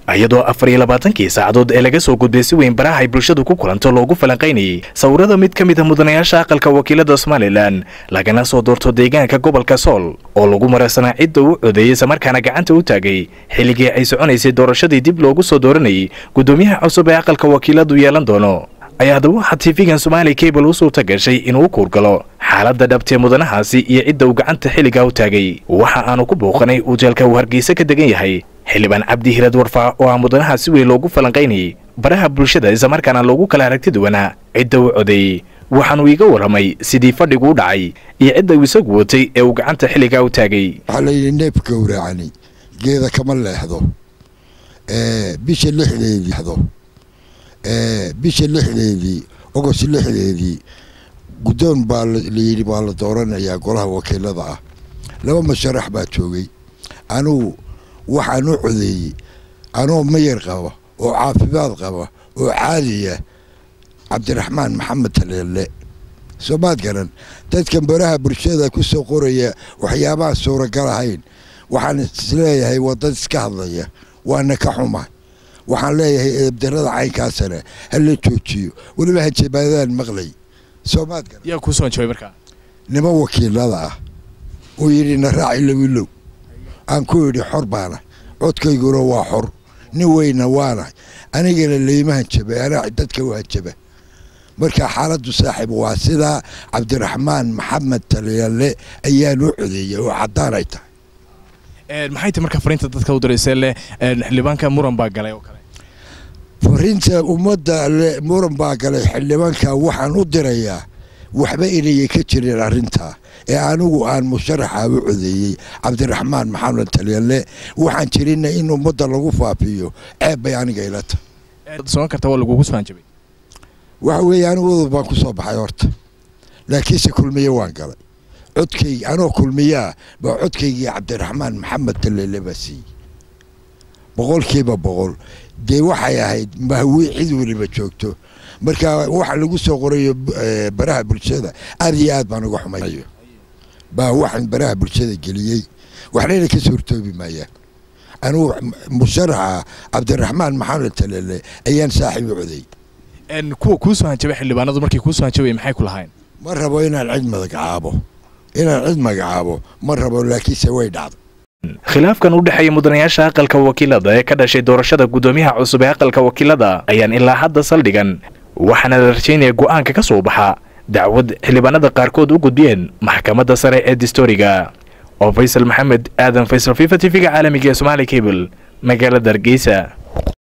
iyadoo afar iyo labaatankii saacadood ee laga soo gudbay si weyn baraha ay bulshadu ku kulanto loogu falanqaynayay sawirada mid ka mid a mudanayaasha aqalka wakiilada somalilan lagana soo doorto deegaanka gobolka sool oo lagu maraysanaa cidda u codeeyey islamarkaana gacanta u taagay xilligii ay soconaysay doorashadii dib loogu soo dooranayay guddoomiyaha cusub ee aqalka wakiiladu yeelan doono ayaa haddaba waxaa tv-gan somaali cable u suurta gashay inuu u kuurgalo xaaladda dhabtee mudanahaasi iyo cidda uu gacanta xilligaa u taagay waxa aanu ku booqanay ujeelka uu hargeysa ka degan yahay xildhibaan cabdi hirad warfaa oo ah mudanaha si weyn loogu falanqaynayay baraha bulshada islamarkaana loogu kala aragti duwanaa cidda u codeeyey waxaanuu iiga warramay sidii fadhigu u dhacay iyo cidda uu isagu watay ee uu gacanta xilligaa u taagay waxaa layidhi neef gowracani geeda kama leexdo bisha lixdeedii bisha lixdeedii ogost lixdeedii guddoon baa layidhi baa la dooranayaa golaha wakiilada ah laba masharax baa joogay anugu waxaan u codeeyey anoo mayar qaba oo caafimaad qaba oo caadiya cabdiraxmaan maxamed taleelle soomaad garan dadkan baraha bulshada ku soo qoraya waxyaabaha suuragal ahayn waxaan isleeyahay waa dad iska hadlaya waana ka xuma waxaan leeyahay eebdarada caynkaasana hala joojiyo weliba hanjabaadaan maqlay soomaad garan yaa kuu soo jabay markaa niman wakiilada ah uu yidhi na raaci lowilow aan ku yidhi xor baana codkayguna waa xor nin weyna waana anigana layma hanjabay anaa dadka u hanjaba marka xaaladdu saaxiib waa sidaa cabdiraxmaan maxamed talyalle ayaan u codeeyey oo caddaan ay tahay maxay tahay marka fariinta dadka u diraysee leh xildhibaanka muran baa galay oo kale fariinta ummadda le muran baa galay xildhibaanka waxaan u dirayaa waxba inayay ka jirin arrintaa ee anigu aan musharaxa u codeeyey cabdiraxmaan maxamed talyalle waxaan jirina in ummadda lagu faafiyo ceeb bay aniga ila tahay soon karta waa lagugu soo hanjabay waxa weeye anigu udub baan ku soo baxay horta laakiinse kulmiye waan galay codkaygi anoo kulmiyaa baa codkaygii cabdiraxmaan maxamed talyalle baa siiyey boqolkiiba boqol dee waxay ahayd mahwi cid weliba joogto marka waxa lagu soo qorayo baraha bulshada aad iyo aad baan uga xumayo baa waxaan baraha bulshada geliyey waxnayna ka soo hortoobi maayaan anugu musharaxa cabdiraxmaan maxamed talele ayaan saaxiib u coday kuwa kuu soo hanjabay xildhibaanadu markay kuu soo hanjabay maxay ku lahayn ma rabo inaan cid magacaabo inaan cid magacaabo ma rabo laakiinse way dhacday khilaafkan u dhexeeya mudanayaasha aqalka wakiilada ee ka dhashay doorashada guddoomiyaha cusub ee aqalka wakiilada ayaan ilaa hadda saldhigan waxaana la rajaynaya go'aanka ka soo baxa dacwad xildhibaanada qaarkood u gudbiyeen maxkamadda sare ee distoriga oo faysal maxamed aadan faysal fifa t v-ga caalamiga ee somaali cable magaalada hargeysa